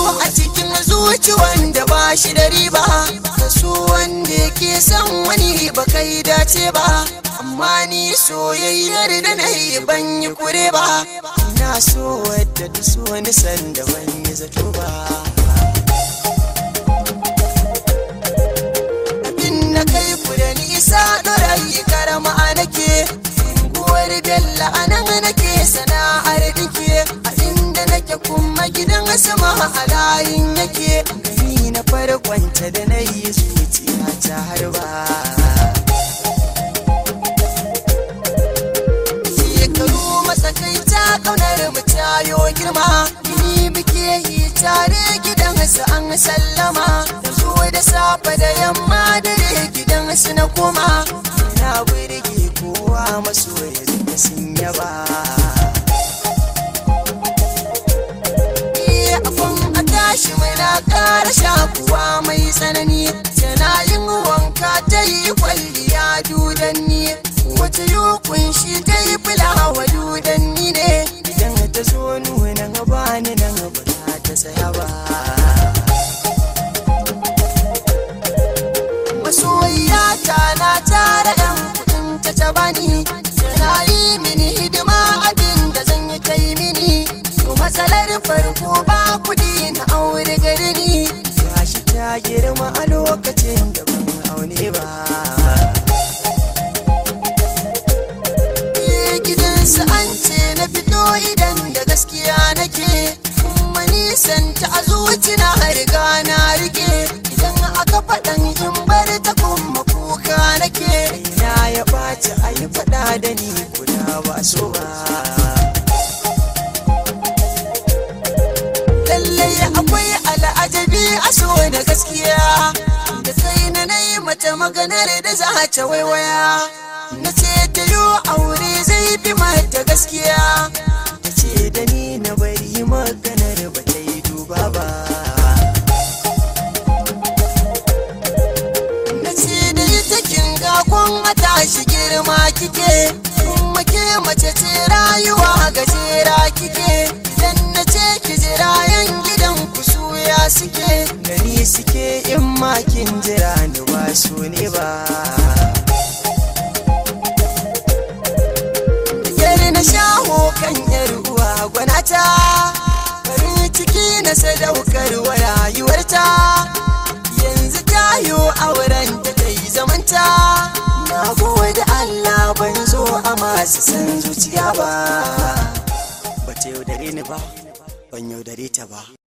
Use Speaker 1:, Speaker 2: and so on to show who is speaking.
Speaker 1: a cikin zuci wanda ba shi da riba ka so wanda yake son wani ba kai dace ba amma ni soyayyar da na yi ban yi kure ba ina so wadda ta so ni sanda ban yi zato ba abin na kai ku da nisa ɗorayi karama nake unguwar bella a nan nake sana'ar dike a inda nake kuma gidan sama a layin yake gani na farkonta da na yi zuciya ta harba shekaru matsakaita kaunar mu tayo girma ni muke yi tare gidan su an sallama da zo da safe da yamma dare gidan su na koma na burge kowa masoya da sun yaba abun a tashi muna ƙara shakuwa mai tsanani tana yin wanka ta yi kwalliya dudanni wata yi kunshi ta yi fulawa dudanni ne idan ta zo nuna gaba ni nan ba za ta saya ba masoyiya ta na tara yan kudin ta ta bani tana yi mini hidima abin da zan yi kai mini to matsalar farko ba kudi na aure gari ni gashi ta girma a lokacin da ban aune ba gidansu an ce na fito idan da gaskiya nake kuma nisan ta a zuci na riga na rike idan aka faɗan in bar ta kuma kuka nake na ya ɓaci a yi faɗa da ni guda ba so ba lallai akwai al'ajabi a so da gaskiya da kai na na yi mata maganar da za ta waiwaya na ce ta yi aure zai fi mata gaskiya ta ce da ni na bari maganar ba ta yi duba ba na ce da ita kin ga kun tashi girma kike kuma ke mace ce rayuwa gajera kike idan na ce ki jira yan gidan ku suya suke gani suke in makin jira ni ba su ne ba yar na shaho kan yar uwa gwanata farin ciki na sadaukar wa rayuwarta yanzu tayo auren ta ta yi zamanta na gode Allah ban zo a masu san zuciya ba ba ta yaudare ni ba ban yaudare ta ba